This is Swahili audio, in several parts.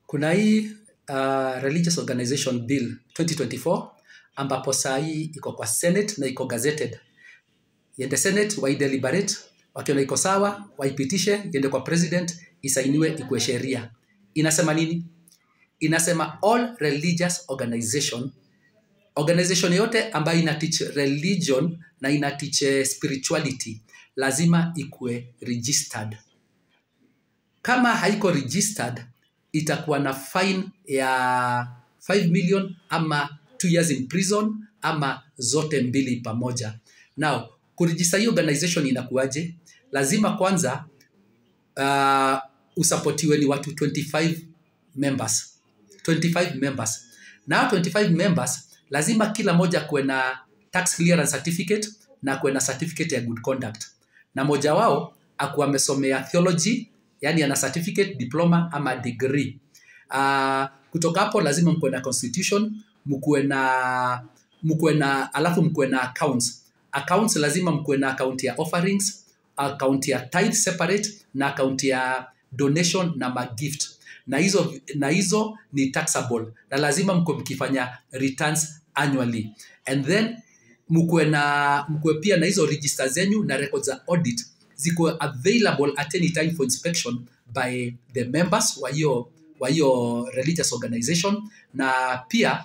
kuna hii uh, religious organization bill 2024 ambapo saa hii iko kwa senate na iko gazetted iende senate waideliberate wakiona iko sawa waipitishe iende kwa president isainiwe ikuwe sheria inasema nini inasema all religious organization organization yote ambayo ina teach religion na ina teach eh, spirituality lazima ikuwe registered kama haiko registered itakuwa na fine ya 5 million ama 2 years in prison ama zote mbili pamoja now kurejista hii organization inakuwaje lazima kwanza uh, usapotiwe ni watu 25 members 25 members na 25 members lazima kila moja kuwe na tax clearance certificate na kuwe na certificate ya good conduct na moja wao akuwa amesomea theology yani ana certificate diploma ama degree uh, kutoka hapo lazima mkuwe na constitution mkuwe na mkuwe na alafu mkuwe na accounts accounts lazima mkuwe na account ya offerings account ya tithe separate na account ya donation na magift na hizo na hizo ni taxable na lazima mkuwe mkifanya returns annually and then mkuwe na mkuwe pia na hizo register zenyu na records za audit zikuwe available at any time for inspection by the members wa hiyo wa hiyo religious organization na pia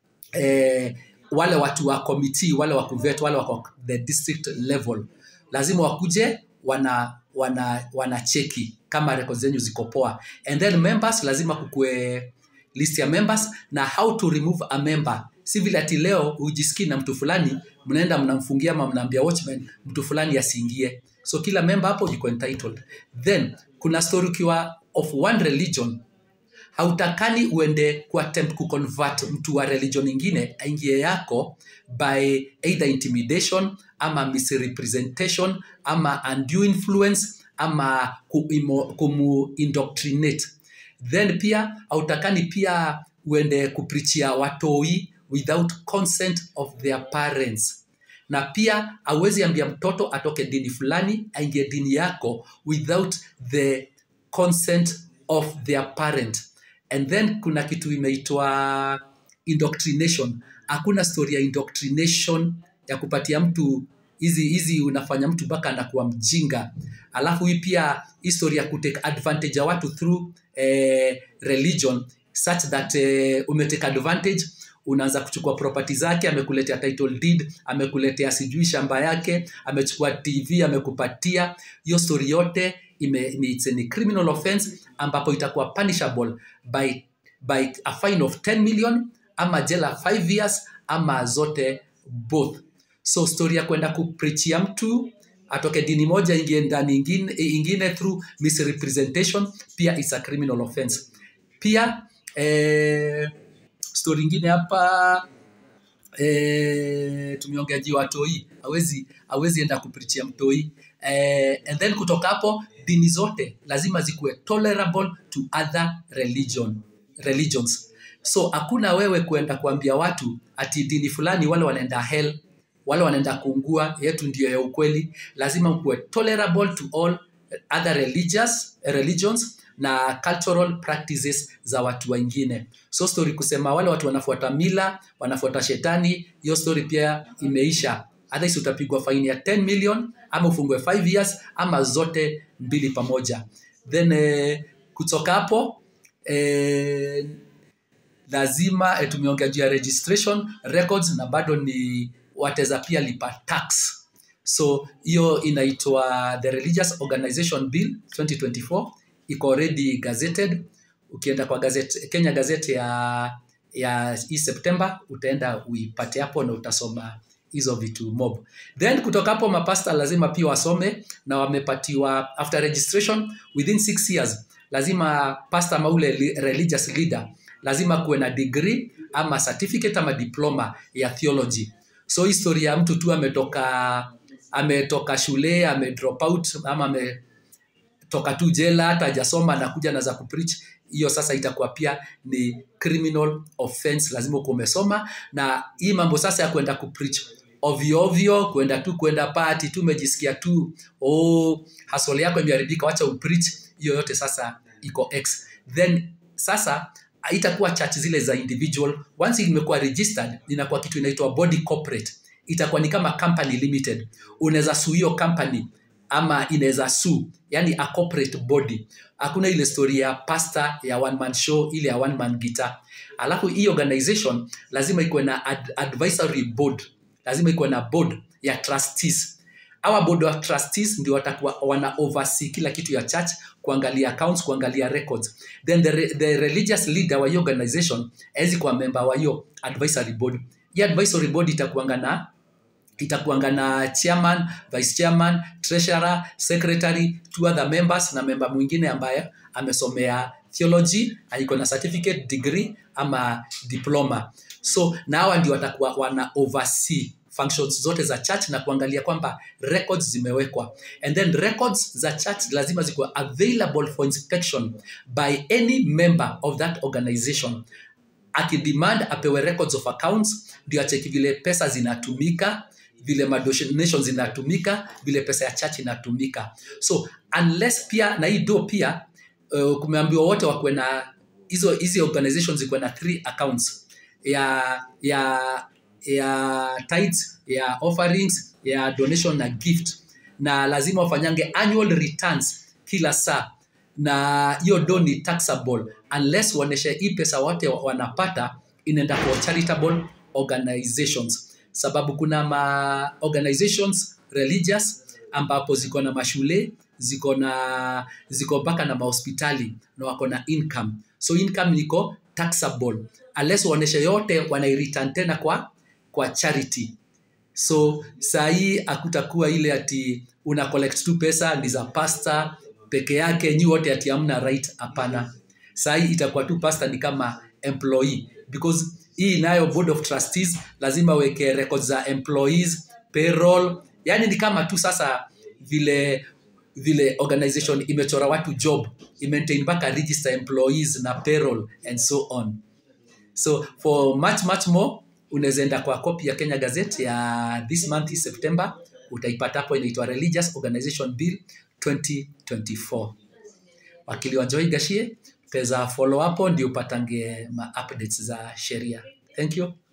eh, wale watu wa committee wale wa kuvet wale wako the district level lazima wakuje wana wana wanacheki kama records zenyu ziko poa and then members lazima kukue list ya members na how to remove a member si vile ati leo hujisikii na mtu fulani mnaenda mnamfungia ama mnaambia watchman mtu fulani asiingie so kila member hapo yuko entitled then kuna story ukiwa of one religion hautakani uende kuattempt kuconvert mtu wa religion ingine aingie yako by either intimidation ama misrepresentation ama undue influence ama kuimo- kumu-indoctrinate then pia hautakani pia uende kuprichia watoi without consent of their parents na pia hauwezi ambia mtoto atoke dini fulani aingie dini yako without the consent of their parent and then kuna kitu imeitwa indoctrination hakuna story ya indoctrination ya kupatia mtu hizi hizi unafanya mtu mpaka anakuwa mjinga alafu hii pia history ya kutake advantage ya watu through eh, religion such that eh, umetake advantage unaanza kuchukua property zake amekuletea title deed amekuletea sijui shamba yake amechukua tv amekupatia hiyo story yote ime, ni, it's a criminal offense ambapo itakuwa punishable by, by a fine of 10 million ama jela 5 years ama zote both so story ya kwenda kuprichia mtu atoke dini moja ingie ndani ingine, ingine through misrepresentation pia is a criminal offense pia eh, story ingine hapa eh, tumeongea juu ya watoi awezi awezi enda kuprichia mtoi eh, and then kutoka hapo dini zote lazima zikuwe tolerable to other religion, religions so hakuna wewe kuenda kuambia watu ati dini fulani wale wanaenda hell wale wanaenda kuungua yetu ndio ya ukweli lazima mkuwe tolerable to all other religious, religions na cultural practices za watu wengine so story kusema wale watu wanafuata mila wanafuata shetani hiyo story pia imeisha otherwise utapigwa faini ya 10 million ama ufungwe 5 years ama zote mbili pamoja then eh, kutoka hapo eh, lazima eh, tumeongea juu ya registration records na bado ni wateza pia lipa tax so hiyo inaitwa the religious organization bill 2024 iko already gazetted ukienda kwa gazette, kenya gazette ya ya hii september utaenda uipate hapo na utasoma hizo vitu mob then kutoka hapo mapasta lazima pia wasome na wamepatiwa after registration within six years lazima pasta ama ule li- religious leader lazima kuwe na degree ama certificate ama diploma ya theology so historia ya mtu tu ametoka ametoka shule ame drop out ama ametoka tu jela hata hajasoma anakuja na za kupreach hiyo sasa itakuwa pia ni criminal offense lazima ukuwa umesoma na hii mambo sasa ya kwenda kupreach ovyo ovyo kwenda tu kwenda pati tu umejisikia tu oh, hasole yako imeharibika wacha upreach hiyo yote sasa iko x then sasa haitakuwa church zile za individual once imekuwa registered inakuwa kitu inaitwa body corporate itakuwa ni kama company limited unaweza sue hiyo company ama inaweza sue yani a corporate body hakuna ile story ya pasta ya one man show ile ya one man guitar alafu hii organization lazima ikuwe na ad advisory board lazima ikuwe na board ya trustees our board of trustees ndio watakuwa wana oversee kila kitu ya church kuangalia accounts kuangalia records then the, re, the religious leader wa hiyo organization awezi kuwa member wa hiyo advisory board hii advisory board itakuanga na itakuanga na chairman vice chairman treasurer secretary two other members na member mwingine ambaye amesomea theology na iko na certificate degree ama diploma so na hawa ndio watakuwa wana oversee functions zote za church na kuangalia kwamba records zimewekwa and then records za church lazima zikuwa available for inspection by any member of that organization akidemand apewe records of accounts ndio acheki vile pesa zinatumika vile madonation zinatumika vile pesa ya church inatumika so unless pia na hii do pia uh, kumeambiwa wote wakuwe na hizo hizi organizations zikuwe na three accounts ya ya ya tithes ya offerings ya donation na gift na lazima wafanyange annual returns kila saa na hiyo do ni taxable unless waoneshe hii pesa wote wanapata inaenda kwa charitable organizations sababu kuna ma organizations religious ambapo ziko na mashule ziko na ziko mpaka na mahospitali na wako na income so income iko taxable unless waoneshe yote wanaireturn tena kwa kwa charity so saa hii hakutakuwa ile ati una collect tu pesa ni za pasta peke yake nyi wote ati amna right hapana saa hii itakuwa tu pasta ni kama employee because hii nayo board of trustees lazima weke records za employees payroll yani ni kama tu sasa vile vile organization imechora watu job imaintain mpaka register employees na payroll and so on so for much much more unaweza enda kwa copy ya kenya gazette ya this month september utaipata hapo inaitwa religious organization bill 2024 wakili wa Joy Gashie utaweza follow hapo ndio upatange ma updates za sheria thank you